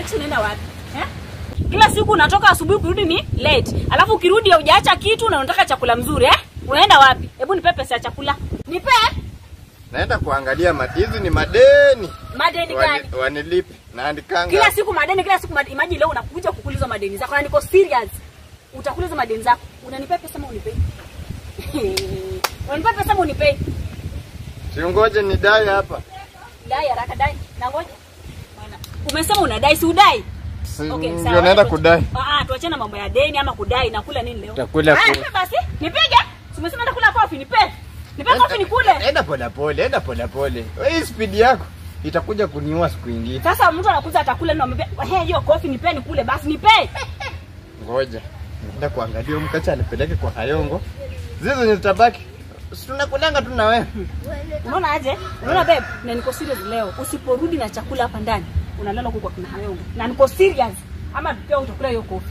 Sasa unaenda wapi? Eh? Kila siku unatoka asubuhi kurudi ni late. Alafu ukirudi hujaacha kitu na unataka chakula mzuri eh? Unaenda wapi? Hebu nipe pesa ya chakula. Nipe Naenda kuangalia matizi ni madeni. madeni Wani- gani? Wanilipe. Naandikanga. Kila siku madeni, kila siku madeni. Imagine leo unakuja kukuliza madeni zako. Na niko serious. Utakuliza madeni zako. Unanipea pesa ama unipei? Unanipea pesa ama unipei? Siongoje nidai hapa. Dai haraka dai. Na ngoja. Bwana. Umesema unadai si udai? Si Okay, ndio sawa. naenda Tuache- kudai. Ah, ah, tuachane na mambo ya deni ama kudai. Nakula nini leo? Utakula Ah, ku- nipe basi. Nipige. Si umesema nakula kofi, nipe. Nipe kofi nikule. Enda pole pole, enda pole pole. Hii speed yako itakuja kuniua siku ingine. Sasa mtu anakuza atakula na umepea. He, hiyo kofi nipe nikule basi nipe. Ngoja. Naenda kuangalia huyu mkacha anipeleke kwa Hayongo. Zizo zenye zitabaki. Si tunakulanga tu na wewe. Unaona aje? Unaona babe, na niko serious leo. Usiporudi na chakula hapa ndani, unalala huko kwa kina Hayongo. Na niko serious. Ama pia utakula hiyo kofi.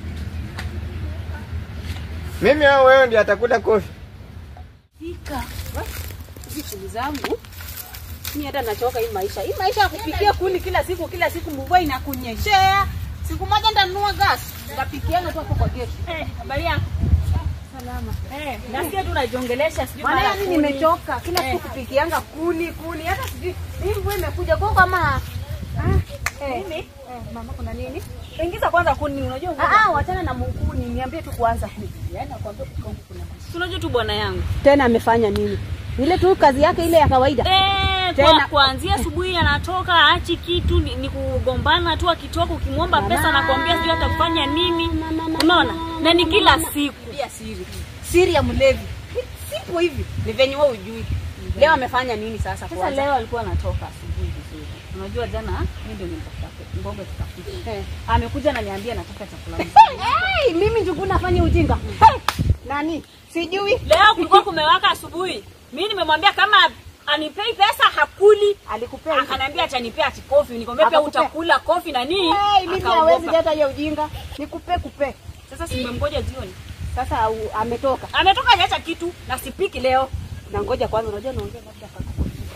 Mimi au wewe ndiye atakula kofi. Pika. Hizi shughuli zangu. Mimi hata nachoka hii maisha. Hii maisha ya kupikia kuni kila siku kila siku mvua inakunyeshea. Siku moja nitanunua gas. Nitapikianga tu hapo kwa gate. Eh, habari yako? Salama. Eh, nasikia tu unajiongelesha sijui Maana mara yani kuni. nimechoka kila Eh. siku kupikianga kuni kuni, hata sijui hii mvua imekuja kwa kama ah, eh, Mimi? eh, mama kuna nini? Ingiza kwanza kuni unajua Ah, ah, wachana na mkuni, niambie tu kwanza. Yaani nakwambia kukaa huku kuna maisha. Unajua tu bwana yangu. Tena amefanya nini? Ile tu kazi yake ile ya kawaida. Eh, Tena- kwa, kuanzia asubuhi anatoka aachi kitu ni, ni kugombana tu akitoka ukimwomba pesa anakuambia sijui hata kufanya nini. Unaona? Na ni kila siku. Pia siri. Siri ya mlevi. Sipo hivi. Ni venye wewe ujui. Leo amefanya nini sasa Sasa kwanza? leo alikuwa anatoka asubuhi vizuri. Unajua jana mimi ndio nilimtafuta mboga tukapika. Eh. Amekuja ananiambia nataka chakula mzuri. Hey, mimi njugu nafanya ujinga. Hey, nani? Sijui. Leo kulikuwa kumewaka asubuhi. Mimi nimemwambia kama anipei pesa hakuli. Alikupea hivi. Akaniambia atanipea ati kofi. Nikamwambia pia Akakupea. utakula kofi na nini? Hey, mimi Akaogopa. hawezi hata hiyo ujinga. Nikupe kupe. Sasa simemgoja jioni. Sasa au, ametoka. Ametoka hajaacha kitu na sipiki leo. Na ngoja kwanza, unajua naongea labda kaka.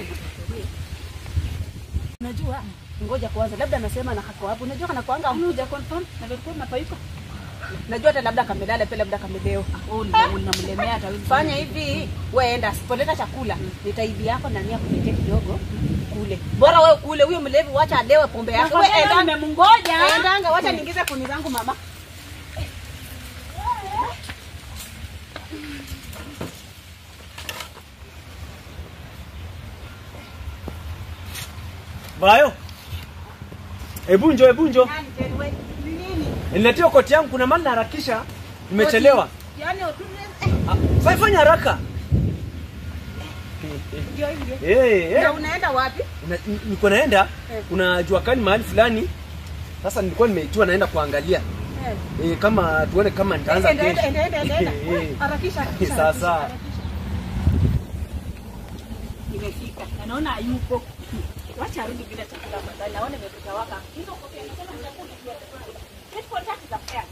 Unajua? Ngoja kwanza, labda anasema na kako hapo. Unajua kana kwanga Kama huja confirm na vilikuwa mapayuko. Najua hata labda kamelala pia labda kameleo. Oh, unamlemea hata wewe. Fanya hivi, wewe enda sipoleta chakula, nitaibi yako na nia kuletea kidogo kule. Bora wewe kule, huyo mlevi wacha alewe pombe yake. Wewe Wewe enda nimemngoja. endanga, wacha niingize kuni zangu mama. Bayo. Hebu njoo, hebu njoo. Nani tena wewe? Ni nini? Niletea koti yangu kuna maana naharakisha. Nimechelewa. Yaani utume Ah, Fanya fanya haraka. ndio hivyo. Eh, eh. Na unaenda wapi? Una- ni- Niko naenda Eh. kuna jua kali mahali fulani. Sasa nilikuwa nimeitua naenda kuangalia. Eh. Eh, kama tuone kama nitaanza Enda enda kesho. enda enda enda. Eh, eh. Harakisha harakisha. Sasa. harakisha. Nimefika. Anaona hayupo. Wacha arudi bila chakula afadhali. Naona imepita waka. Hizo kofi anasema nitakula. Kesho tatu za fair.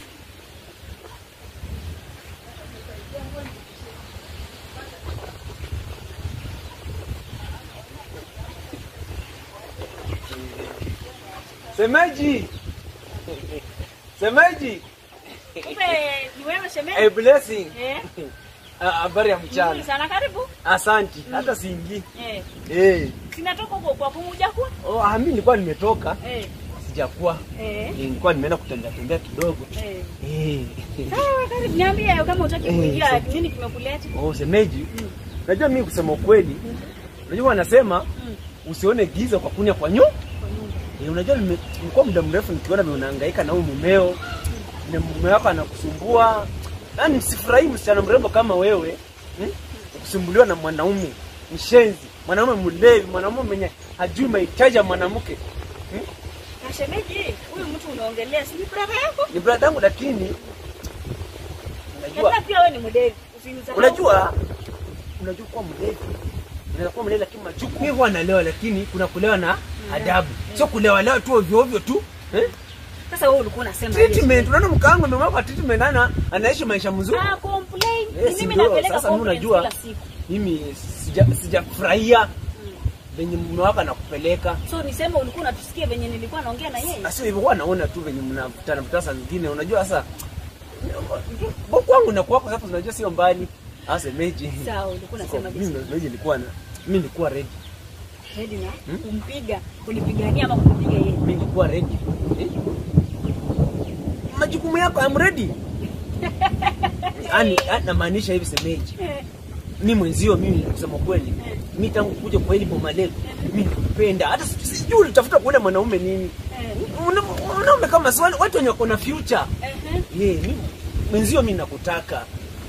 Semeji. Semeji. Kumbe ni wewe shemeji? A blessing. Eh. Ah, Habari ya Nzuri mchana. sana karibu. Asanti. Hata siingi. Eh. Eh. Sinatoka huko kwa kumuja kwa? Oh, ah, mimi nilikuwa nimetoka. Eh. Sijakuwa. Eh. Eh, Nilikuwa nimeenda kutembea tembea kidogo. Eh. Eh. Sawa, karibu niambie kama utaki Eh, kuingia sawa. nini kimekuleta? Oh, semeji. Unajua mimi kusema ukweli. Unajua wanasema usione giza kwa kunya kwa nyu. Eh, unajua nime- nimekuwa muda mrefu nikiona vile unahangaika na huyu mumeo. Na mume wako anakusumbua. Yaani sifurahi msichana mrembo kama wewe. Hmm? Kusumbuliwa na mwanaume mshenzi, mwanaume mlevi, mwanaume mwenye hajui mahitaji ya mwanamke. Na shemeji, huyu mtu unaongelea si ni brother yako? Ni brada yangu lakini unajua Hata pia wewe ni mdevi. Usinisahau. unajua unajua kuwa mlevi unaweza kuwa mlevi lakini majukumu mimi huwa nalewa lakini kuna kulewa na adabu sio kulewa lewa tu ovyo ovyo tu eh? Sasa wewe ulikuwa unasema aje? treatment unaona mkaangu amemwapa treatment ana anaishi maisha mzuri Ah, complain. Eh, Ni si mimi ndio, napeleka sasa mimi complaints unajua. kila siku. mimi sija sijafurahia venye mume wako anakupeleka So niseme ulikuwa unatusikia venye nilikuwa naongea na yeye? Sio hivyo, huwa naona tu venye mnavutana vutana saa zingine. Unajua sasa kwangu na kwako sasa, unajua sio mbali. Sasa meji Sawa, ulikuwa unasema mimi jinsi. meji nilikuwa na mimi nilikuwa ready, Ready na kumpiga, kulipigania ama kumpiga yeye? mimi nilikuwa ready eh? Majukumu yako I'm ready. Yaani namaanisha hivi semeji, mi mwenzio, mimi kusema kweli, mi tangu kuja kwa hili boma leo, mi nakupenda, hata si- sijui ulitafuta kuona mwanaume nini. Una- Mwanaume kama si wale watu wenye wako na future Ehe. Yeah, mimi mwenzio mimi nakutaka.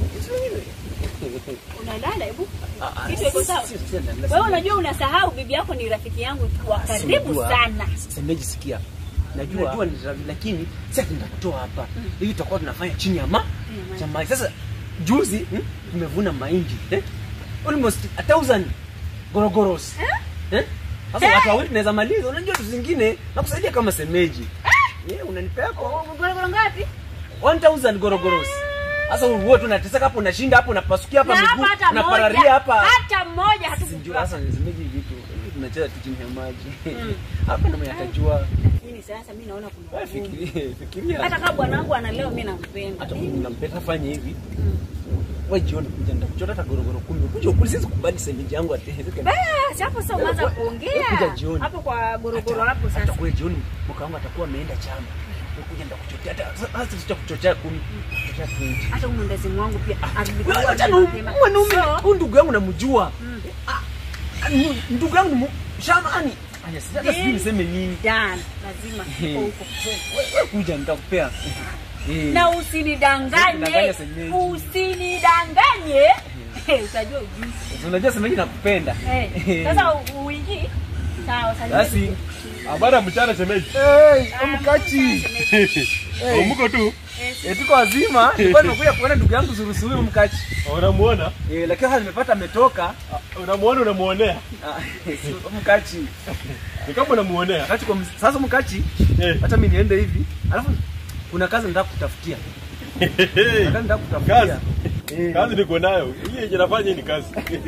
Unalala hebu. Ah, ah, Kitu iko sawa? si- si- si- si- Wewe unajua unasahau bibi yako ni rafiki yangu wa karibu Unajua, sana. Semeji sikia. Najua, najua ni ravi, lakini sasa nitakutoa hapa. Hivi tutakuwa tunafanya chini ya ma cha maji. Sasa juzi hmm, tumevuna mahindi eh? Almost a thousand gorogoros. Eh? Sasa watu wawili tunaweza maliza. Unajua tu zingine nakusaidia kama semeji. Yeah, unanipea kwa Gorogoro ngapi? 1000 gorogoros. Sasa wewe tu unateseka hapo unashinda hapo unapasukia hapa Na miguu hapa hata unapararia moja. hapa. Hata moja Sijui hatukujua. sasa nisemeje vitu. Hivi tunacheza tu chini ya maji. Hapa ndio mwenye atajua. Lakini sasa mimi naona kuna Wewe ugumu. fikiria, fikiria. Hata kama bwanangu analeo mimi nampenda. hata mimi nampenda fanya hivi. Wewe jioni kuja nitakuchota hata gorogoro kumi. Kuja ukuli sisi kubali semeji yangu atezeke. Basi hapo sasa umeanza Wewe- wewe kuja kuongea. jioni. Hapo kwa gorogoro hapo Hata sasa. kwa jioni mke wangu atakuwa ameenda chama. Wewe kuja nitakuchotea hata hata sitakuchotea kumi. Kuchotea 20. Hata huyu mwendazimu wangu pia Wewe alikuwa acha na mwanaume huyu ndugu yangu namjua. Ah, ni- Ndugu yangu ni mu- shamani. Aya, sasa hata sijui niseme nini. Dan, lazima Eh. uko huko. Wewe kuja nitakupea. Eh. Na usinidanganye. Usinidanganye senyeji. Usinidanganye. Eh, Utajua ujuzi. Unajua semeji nakupenda. Eh, Sasa u- uingie. Sawa, salimia. Basi Habari ya mchana shemeji. Hey, omkachi. Umuko tu. Eh, tuko wazima. Nilikuwa nimekuja kuona ndugu yangu Zurusuri omkachi. Unamuona? Eh, lakini sasa nimepata ametoka. Ah, Unamuona unamuonea. Ah, si omkachi. Ni kama unamuonea. Wakati kwa ms- sasa omkachi, Eh. hata mimi niende hivi. Alafu kuna kazi nataka kutafutia. Kuna kazi nataka kutafutia. Kazi. Kazi niko nayo. Hii yenye nafanya hii ni kazi.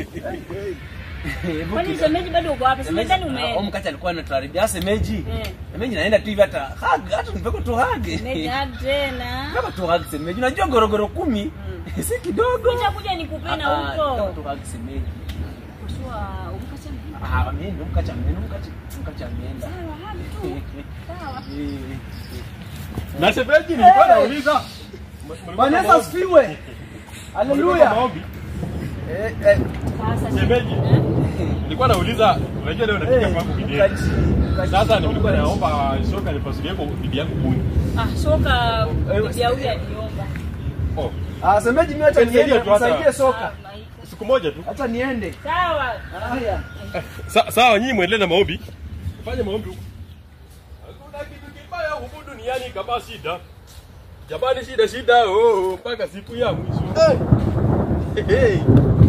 Eh, Kwani shemeji bado uko wapi? Semeji, Simezani ah, ume. omkachi alikuwa anatuharibia semeji. Eh. Semeji naenda tu hivi hata hug, hata nipeko tu hug. Shemeji hadi tena. Nipeko tu hug semeji. Unajua gorogoro kumi si kidogo. Nitakuja nikupe na Ah, ah, nipeko huko. tu hug semeji. Kusua umkacha mimi. Ah, ameenda mkacha ameenda mkacha mkacha ameenda. Sawa, hadi tu. Sawa. Eh. Na shemeji nilikuwa nauliza. Bwana Yesu asifiwe. Haleluya. Maombi. Eh eh. Sasa Shemeji. Eh? Nilikuwa nauliza, unajua leo nakuja Eh, kwangu bibi. mkachi, mkachi. Sasa nilikuwa naomba shoka nipasulie kwa bibi yangu kuni. Ah, soka Eh, bibi ya huyu aliomba. Oh, Ah, semeji mimi acha Nisaidie niende tu hata. kusaidie soka. siku moja tu. Acha niende. Sawa. Haya. Sa, sawa nyinyi muendelee na maombi. Fanye maombi huko. Hakuna kitu kibaya huku duniani kama shida. Jamani shida shida oh mpaka siku ya mwisho. Hey.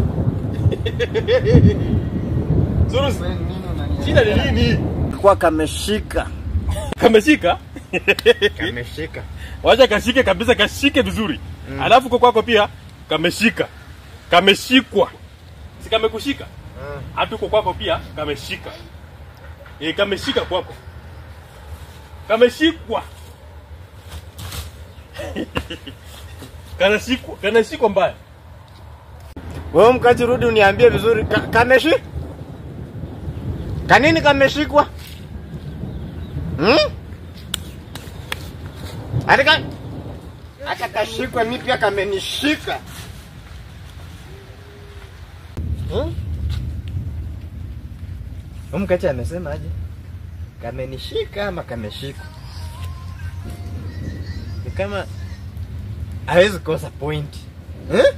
Zuru, shida ni nini? kwa kameshika Kameshika? kameshika Wacha kashike kabisa, kashike vizuri. Mm. Alafu kwa kwako pia kameshika. Kameshikwa. Si kamekushika? Mm. Hata uko kwako pia kameshika. Eh, kameshika kwako. Kameshikwa. kanashikwa, kanashikwa mbaya. wewe mkaji rudi uniambie vizuri ka, kameshi kanini kameshikwa hmm? Atika hata kashikwa mi pia kamenishika hmm? Huyu mkachi amesema aje kamenishika ama kameshikwa ni kama hawezi kosa point eh?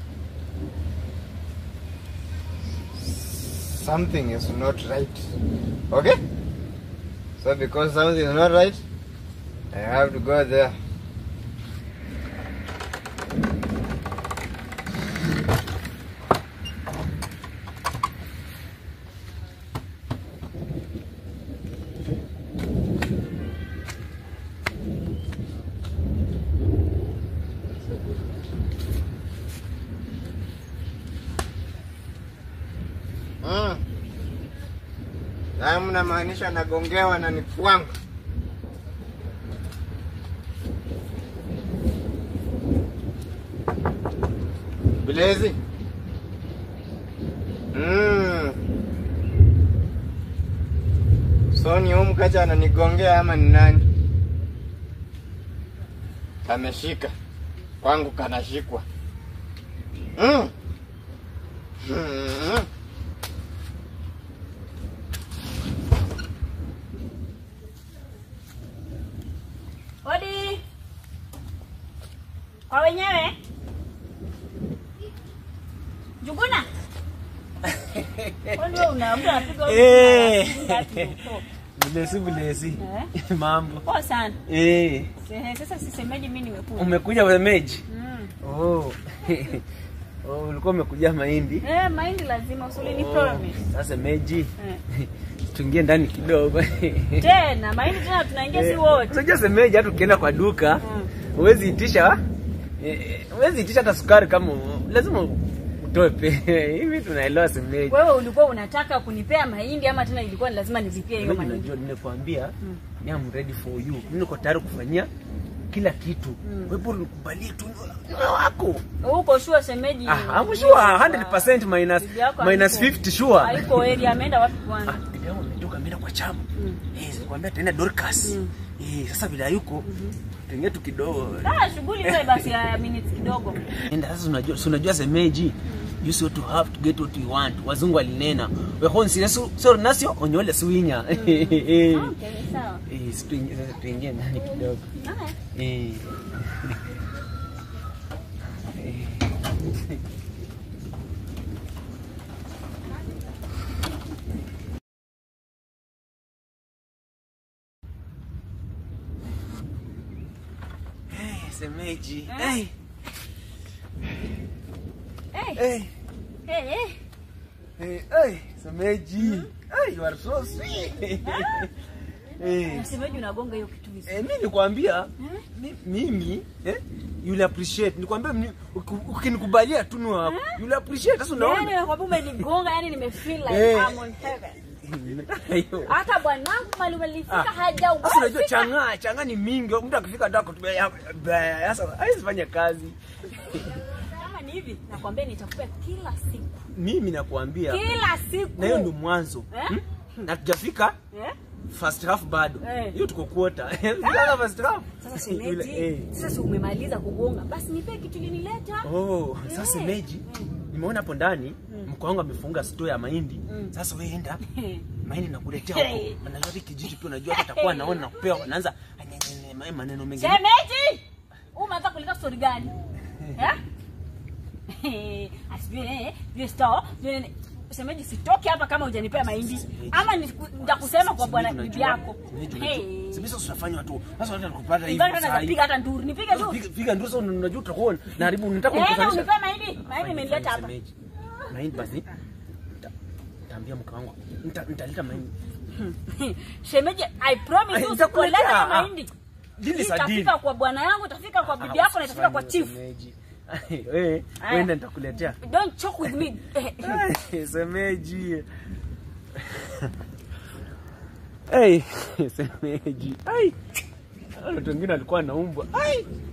something is not right. Okay? So because something is not right, I have to go there. Mm. mnamaanisha nagongewa na ni kwangu? Bilezi. Mm. So ni huyu mkacha ananigongea ama ni nani? Kameshika. Kwangu kanashikwa. Mm. Mm. Odi. Kwa wenyewe. Juguna. Kwani wewe una mtu anapiga huko? Eh. ngapi? Bulesi bulesi. Eh? Mambo. Poa sana. Eh, Sehe, Sasa sisemeje mimi nimekuja. umekuja wemeji? Mm. Oh. Oh, ulikuwa umekuja mahindi. Eh, mahindi lazima usuli ni Oh, promise. Sasa meji. Eh. Tuingie ndani kidogo. Tena mahindi tena tunaingia si wote. Unajua semeji hata ukienda kwa duka Mm. huwezi itisha eh, huwezi itisha hata sukari kama u- lazima utoe pe. Hivi tunaelewa semeji. Wewe ulikuwa unataka kunipea mahindi ama tena ilikuwa ni lazima nilipie hiyo Semeji, mahindi? unajua nimekwambia Mm. ni I'm ready for you. Mimi niko tayari kufanyia kila kitu. Mm. Wewe bora nikubalie tu niwe wako. Uko sure shemeji? Ah, I'm sure 100% minus Bibi yako minus hayuko- 50 sure. Haiko area ameenda wapi Ah, kwanza? bibi yangu ametoka ameenda kwa chama. Mm. Eh, sikwambia tena Dorcas. Mm. Eh, sasa bila yuko tuingie tu kidogo. Ah, shughuli ile basi ya minutes kidogo. Enda sasa unajua si unajua semeji. You see what you have to get what you want. Wazungu walinena. We hon sinesu so nasio onyole suinya. Eh. Okay, sawa. Eh, si tuingie sasa tuingie ndani kidogo. Haya. Eh. Hey, semeji. Eh? Hey, Eh, hey, eh, eh. hey, hey, semeji. Hey, you are so sweet. Hey. Shemeji unagonga hiyo kitu vizuri. Eh, mimi nikwambia Eh? mi- mimi eh, you'll appreciate. Nikwambia mimi, uki- ukinikubalia tu ni wako. You'll appreciate. Sasa Yaani unaona? nakwambia umenigonga, yani nimefeel like Eh. I'm on heaven. Nimetaka hiyo. Hata bwanangu mali umelifika Ah. hajawahi Sasa unajua fika. chang'aa, chang'aa ni mingi. Mtu akifika ndo akutubia sasa haiwezi fanya kazi. Kama ni hivi, nakwambia nitakupea kila siku. Mimi nakuambia Kila siku. na hiyo ndio mwanzo. Eh? Hmm? Na tujafika Eh? first half bado. Eh. Hiyo tuko quarter. Sasa first half. Sasa Yule- shemeji, eh. sasa si umemaliza kugonga, basi nipe kitu linileta. Oh, sasa Eh. semeji, nimeona hapo ndani mko wangu amefunga store ya mahindi. Sasa wewe enda mahindi nakuletea huko. Hey. Najua hiki kijiji pia unajua hata atakuwa anaona na kupewa anaanza anyenye maneno mengine. Shemeji! Umeanza kuleta story gani? Eh? Asijue eh, vile store, vile nini. Shemeji sitoki hapa kama hujanipea mahindi. Ama niku- nitakusema kwa bwana bibi yako. Hey. Sasa tutafanya tu. Sasa watu wanakupata hivi. Nipige saa hata hii. piga hata nduru, nipige tu. Piga piga ndio sasa unajua utakuwa na haribu unataka Eh, na kunikusanisha. unipea mahindi. Mahindi imenileta hapa. Semeji. Mahindi basi. nita- Nitaambia mke wangu. Nita- Nitaleta mahindi. Shemeji, I promise Ay, you nitakuletea. sikuleta mahindi. Dili sa Itafika dili. kwa bwana yangu, itafika kwa bibi yako na itafika kwa chief. Semeji. Wewe, Aya. wenda nitakuletea. Don't choke with me. Eh, eh. Ay, Semeji. Hey, semeji. Ai. Watu wengine walikuwa naumbwa. Ai.